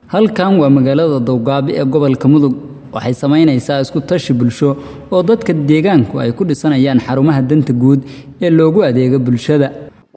halkan waa magaalada dowgaabi ee gobolka mudug waxay samaynaysaa isku tashi bulsho oo dadka deegaanku ay ku dhisanayaan xarumaha danta guud ee loogu adeego bulshada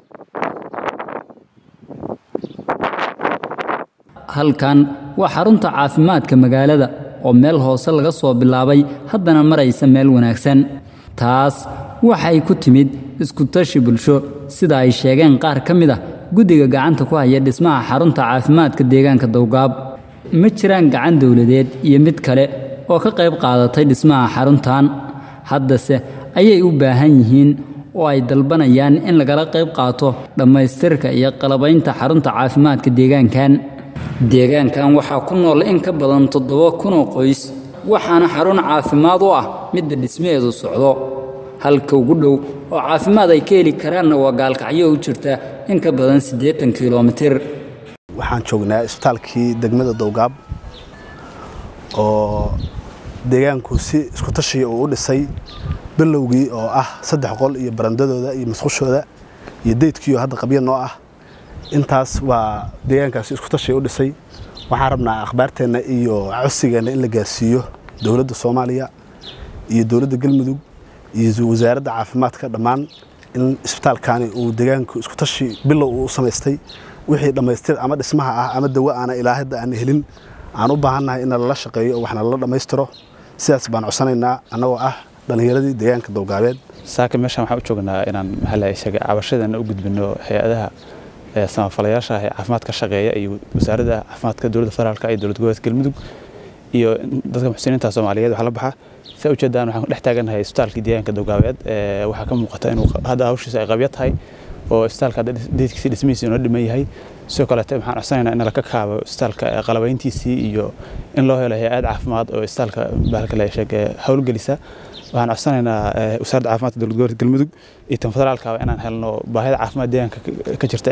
halkan waa xarunta caafimaadka magaalada oo meel hoose laga soo bilaabay haddana maraysa meel wanaagsan taas waxay ku timid isku tashi bulsho sida ay sheegeen qaar ka mid ah guddiga gacanta ku haya dhismaha xarunta caafimaadka deegaanka dowgaab ma jiraan gacan dowladeed iyo mid kale oo ka qayb qaadatay dhismaha xaruntan haddase ayay u baahan yihiin oo ay dalbanayaan in lagala qayb qaato dhammaystirka iyo qalabaynta xarunta caafimaadka deegaankan deegaankan waxaa ku nool in ka badan toddoba kunoo qoys waxaana xarun caafimaad u ah midda dhismaheedu socdo halka ugu dhow oo caafimaad ay ka heli karaanna waa gaalkacyo u jirta in ka badan siddeetan kilomitir waxaan joognaa isbitaalkii degmada dowgaab oo deegaanku si isku tashiya uu u dhisay bilowgii oo ah saddex qol iyo barandadooda iyo masqushooda iyo daydkiioo hadda qabya noo ah intaas waa deegaankaasi isku tashiya u dhisay waxaan rabnaa akhbaarteenna iyo cosigeenna in la gaarsiiyo dowladda soomaaliya iyo dowladda galmudug iyo wasaaradda caafimaadka dhammaan in isbitaalkani uu deegaanku isku tashi bilow uu u samaystay wixii dhammaystir ama dhismaha ah ama dawo aana ilaa hadda aan helin aan u baahannahay in lala shaqeeyo oo waxna lala dhammaystiro sidaas baan codsanaynaa annagoo ah dhallinyaradii deegaanka dowgaabeed saaka meeshaan waxaan u joognaa inaan maxaa sheegay cabashadan u gudbino hay-adaha samafalayaasha ee caafimaadka shaqeeya iyo wasaaradda caafimaadka dowladda federaalka iyo dowlad goboleedka galmudug iyo dadka muxsiniinta soomaaliyeed waxaa la baxaa saa ujeedaan waxaan dhex taagannahay isbitaalkii deegaanka dowgaabeed waxaa ka muuqata inuu hadda hawshiisa ay qabyo tahay oo isbitaalka deedkiisi dhismihiisi inoo dhiman yahay sidoo kaleete waxaan codsanaynaa in laka kaabo isbitaalka qalabayntiisii iyo in loo helo hay-ad caafimaad oo isbitaalka bahalka la sheege howlgelisa waxaan codsanaynaa wasaaradda caafimaadka dowlad goboleedka galmudug iyo tan federaalkaba inaan helno baahida caafimaad deegaanka ka jirta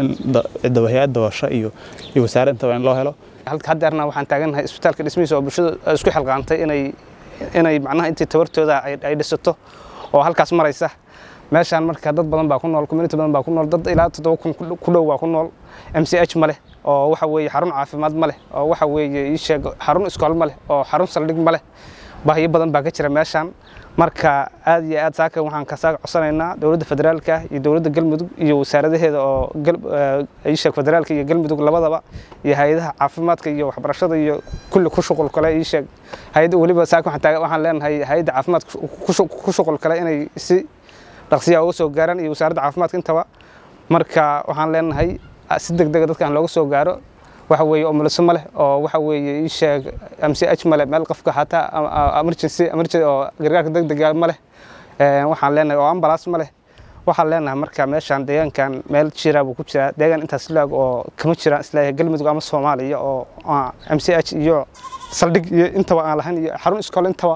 ciddaba hay-ad dabasho iyo iyo wasaare intaba in loo helo haddeerna waxaan taagannahay isbitaalka dhismihiisa oo bulshada isku xilqaantay inay inay macnaha intii tabartooda ay dhisato oo halkaas maraysa meeshaan marka dad badan baa ku nool community badan baa ku nool dad ilaa toddoba kun ku dhow baa ku nool m c h ma leh oo waxa weeye xarun caafimaad ma leh oo waxa weeye ii sheeg xarun iskool ma leh oo xarun saldhig ma leh baahiyo badan baa ka jira meeshaan marka aad iyo aad saaka waxaan kasaaga codsanaynaa dowladda federaalka iyo dowladda galmudug iyo wasaaradaheeda oo iisheeg federaalka iyo galmudug labadaba iyo hay-adaha caafimaadka iyo waxbarashada iyo kulli ku shuqul kale iisheeg hay-adda weliba saaka waxaan leenahay hay-adda caafimaadka ku shuqul kale inay si dhaqsiyaa uga soo gaaraan iyo wasaaradda caafimaadka intaba marka waxaan leenahay si deg dega dadkaan looga soo gaaro waxa weeye omoliso ma leh oo waxa weeye ii sheeg m c h ma leh meel qofka xataa emergency emergency oo gargaarka degdega ma leh waxaan leenahay oo ambalaas ma leh waxaan leenahay marka meeshaan deegaankan meel jira buu ku jiraa deegaan intaas laag oo kama jiraan islaahay galmudug ama soomaaliya oo m c h iyo saldhig iyo intaba aan lahayn iyo xarun iskool intaba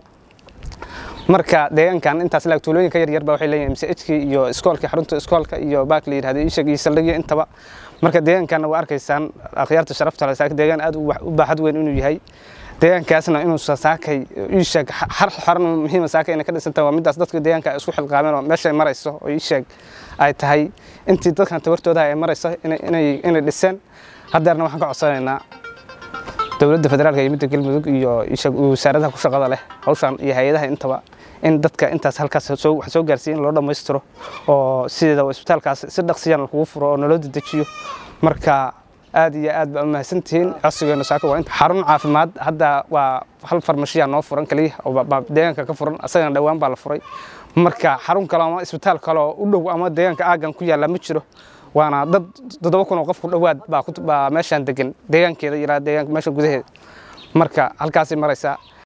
marka deegaankan intaas laag tuulooyinka yaryar baa waxay leeyihin mchkii iyo iskoolkii xarunta iskoolka iyo baak la yidhahdo iishag iyo saldhigyo intaba marka deegaankanna waa arkaysaan akhyaarta sharafta leh saaka deegaan aad u baaxad weyn inuu yahay deegaankaasna inuusan saakay iisheeg xarun muhiima saaka inay ka dhisantahay waa middaas dadka deegaanka ay isku xilqaameen oo meeshay marayso oo iisheeg ay tahay intii dadkan tabartooda ay marayso inay dhiseen haddeerna waxaan ka codsanaynaa dowladda federaalka iyo midda galmudug iyo wasaaradaha ku shaqada leh hawshan iyo hay-adaha intaba in dadka intaas halkaas wax soo gaarsiiya in loo dhammaystiro oo sideeda isbitaalkaas si dhaqsiyan lagugu furo oo naloo dedejiyo marka aad iyo aad baa mahadsantihiin codsigeena saaka waa inta xarun caafimaad hadda waa hal farmashiya noo furan kaliya oo deegaanka ka furan asagana dhowaan baa la furay marka xarun kale ama isbitaal kale oo u dhow ama deegaanka aagan ku yaalla ma jiro waana dad toddoba kun oo qof ku dhowaad baa meeshaan degan deegaankeeda ilaa deegaanka meesha gudaheeda marka halkaasay maraysaa